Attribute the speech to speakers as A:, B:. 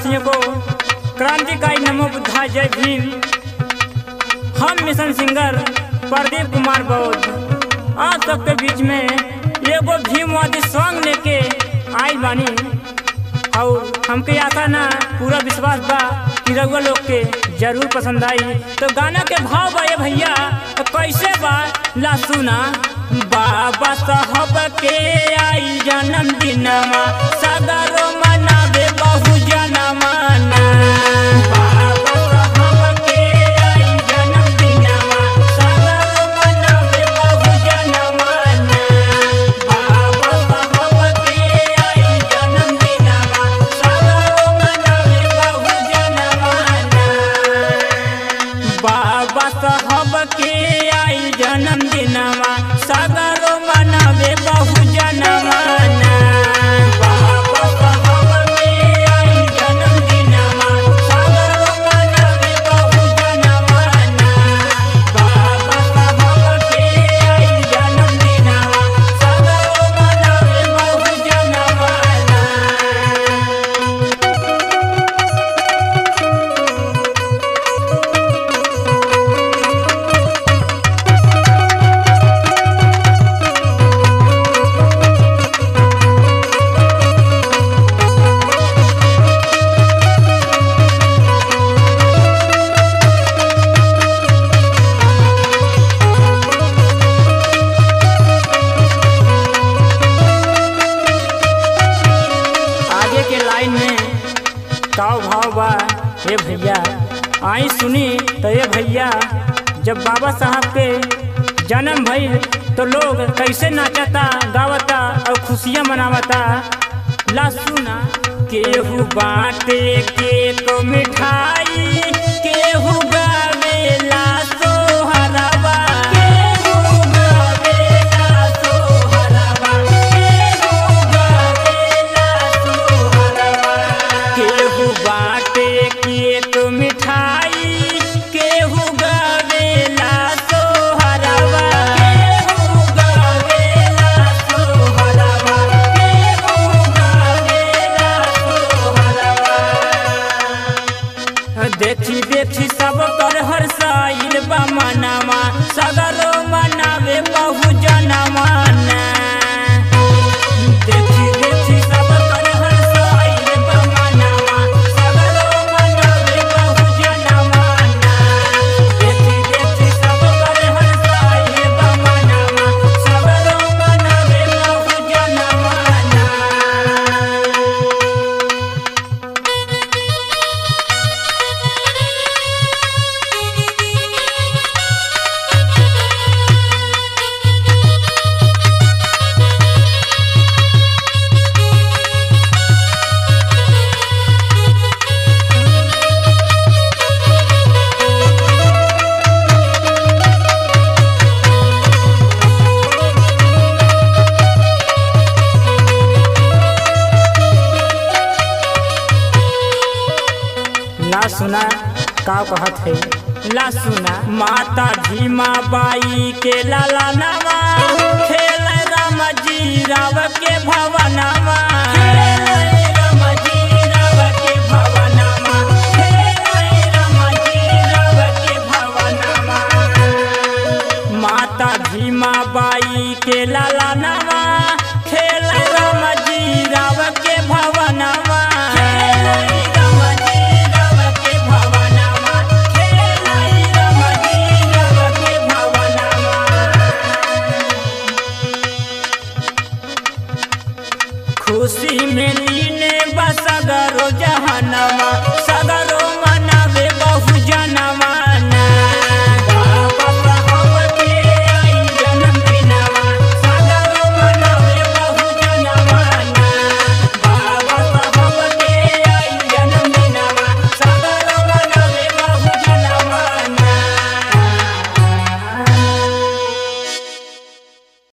A: वासियों को क्रांतिकारी नमो बुद्धा जय भीम हम मिशन सिंगर प्रदीप कुमार बौद्ध आप सबके बीच में एगो भीमवादी सॉन्ग लेके आई बानी और हमके आशा ना पूरा विश्वास बा कि रउआ लोग के जरूर पसंद आई तो गाना के भाव बा ये भैया तो कैसे बा ला सुना बाबा साहब के आई जन्म दिनमा सगरो मनावे बहु जनमाना बाबा साहब के आई जन्म दिनमा सगरो मनावे बहु जनमाना बाबा साहब के आई जन्म दिनमा सगरो मनावे बहु जनमाना बाबा साहब के आई जन्म दिनमा सगरो मनावे बहु जनमाना बाबा साहब के आई जन्म दिनमा सगरो मनावे बहु जनमाना बाबा साहब के आई जन्म दिनमा सगरो मनावे बहु जनमाना आगे के लाइन में काव भाव बा हे भैया आई सुनी तो ये भैया जब बाबा साहब के जन्म भइल तो लोग कैसे नाचता गावता और खुशियाँ मनावता ला सुना केहू बाटे के तो मिठाई केहू गावेला सोहरवा केहू गावेला सोहरवा केहू गावेला सोहरवा केहू बाटे के तो मिठाई केहू गावेला सोहरवा केहू गावेला सोहरवा केहू गावेला सोहरवा देखी देखी सब कर हर साइल बा मनावा सगरो मनावे बहु जनमाना देखी देखी सब कर हर साइल बा मनावा सगरो मनावे बहु जनमाना देखी देखी सब कर हर साइल बा मनावा सगरो मनावे बहु जनमाना ला सुना का कहत है ला सुना माता भीमा बाई के लाला नामा खेल राम जी राव के भवनामा माता भीमा बाई के लाला नामा खेल राम जी राव के भवनामा खुशी में लीने बसगरो जहनमा सगरो